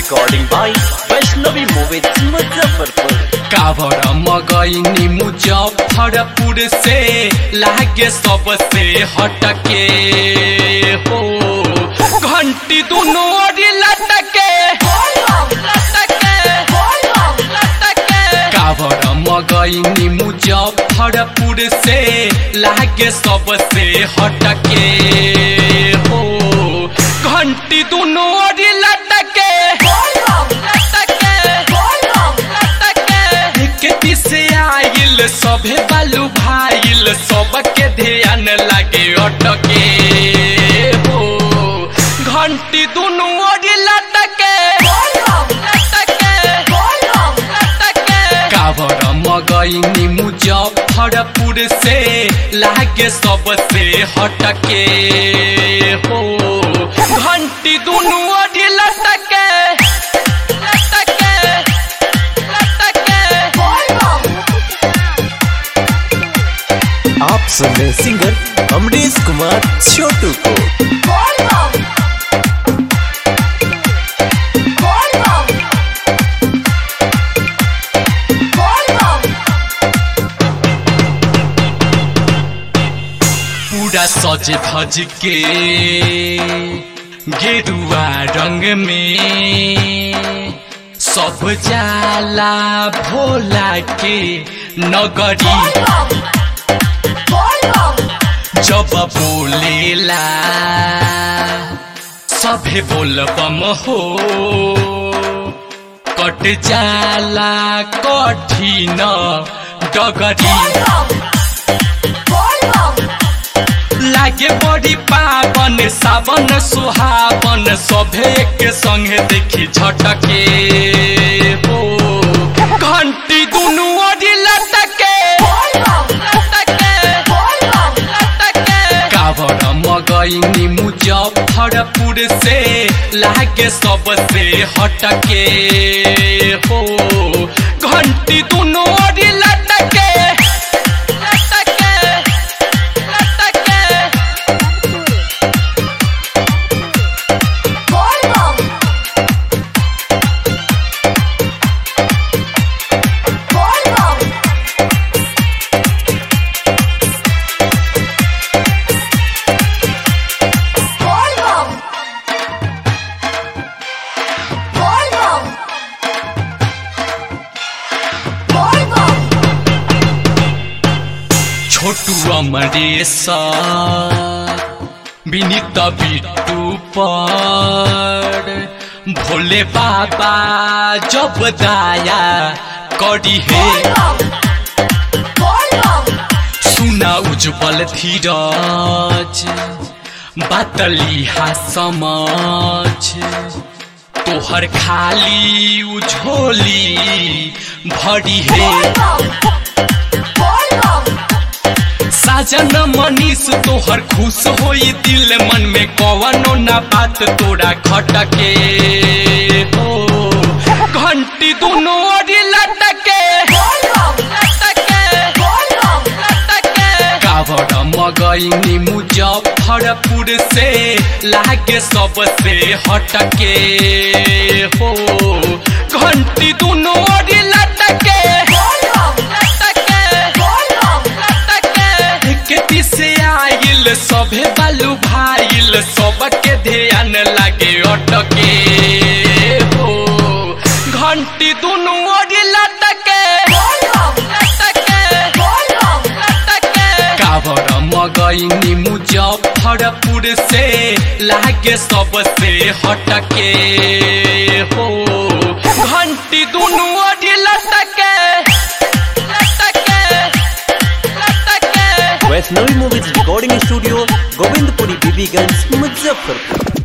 Recording by Vaishnavi Movies Muzaffarpur. कावर मगैनी मुजफ्फरपुर से लागे सबसे हटके हो घंटी दोनों ओरी लटके लटके लटके कावर मगैनी मुजफ्फरपुर से लागे सबसे हटके हो घंटी दोनों ओरी लटके लटके खेती से आइल सभे बालू भाइल सबके ध्यान लागे अटके हो घंटी दुनू ओरी लटके लटके लटके कावर मगैनी मुजफ्फरपुर से लागे सबसे हटके हो घंटी दुनू ओरी लटके लटके लटके आप सुन रहे सिंगर अमरीश कुमार छोटू को पूरा सज धज के गेरुआ रंग में सब जाला भोला के नगरी जब बोलेला सभे बोलबम हो कट जाला कठिन डगरी लागे बड़ी पावन सावन सुहावन सभे के संगे देखी झटके हो घंटी दुनू ओरी लटके लटके लटके कावर मगैनी मुजफ्फरपुर से लागे सबसे हटके हो घंटी दुनू ओरी लटके लटके लटके छोटू अमरेश विनीत बिट्टू पर भोले बाबा जब दाया करी है सुना उज्जवल धीरज बातली हा समझ तोहर खाली उझोली भरी है साजन मनीष तोहर खुश होई दिल मन में कवनो ना बात तोरा खटके हो घंटी दोनों ओरी लटके लटके लटके कावर मगैनी मुजफ्फरपुर से लागे सबसे हटके हो घंटी दोनों ओरी लटके लटके लटके खेती से आइल सभे बालू भाइल सबके ध्यान लागे अटके हो घंटी दुनू ओरी लटके लटके लटके कावर मगैनी मुजफ्फरपुर से लागे सबसे हटके हो घंटी दुनू ओरी लटके लटके लटके Vaishnavi movies recording studio Govindpuri Bibiganj Muzaffarpur